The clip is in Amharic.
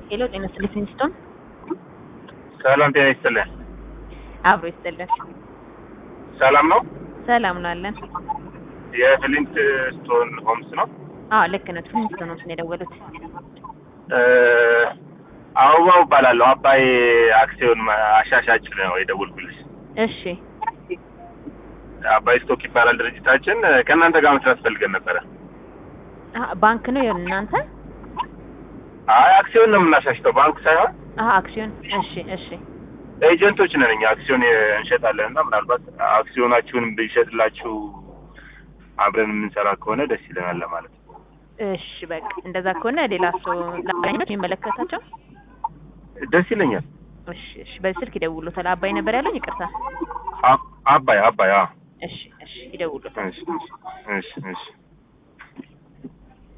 ሄሎ ጤና ይስጥልኝ ፊንስቶን ሰላም ጤና ይስጥልን። አብሮ ይስጥልን። ሰላም ነው። ሰላም ነው አለን። የፍሊንት ስቶን ሆምስ ነው። አዎ ልክ ነው። ፊንስቶን ነው የደወሉት። እ አበባው እባላለሁ። አባይ አክሲዮን አሻሻጭ ነው የደወልኩልሽ። እሺ አባይ ስቶክ ይባላል ድርጅታችን። ከእናንተ ጋር መስራት ፈልገን ነበረ። አሀ፣ ባንክ ነው የሆነ እናንተ? አይ አክሲዮን ነው የምናሻሽተው፣ ባንክ ሳይሆን አሀ አክሲዮን። እሺ እሺ ኤጀንቶች ነን እኛ። አክሲዮን እንሸጣለን እና ምናልባት አክሲዮናችሁን ብንሸጥላችሁ አብረን የምንሰራ ከሆነ ደስ ይለናል ለማለት ነው። እሺ በቃ እንደዛ ከሆነ ሌላ ሰው ላገኘት የሚመለከታቸው ደስ ይለኛል። እሺ እሺ በዚህ ስልክ ይደውሉታል። አባይ ነበር ያለኝ ይቅርታ። አ- አባይ አባይ አዎ። እሺ እሺ ይደውሉታል። እሺ እሺ እሺ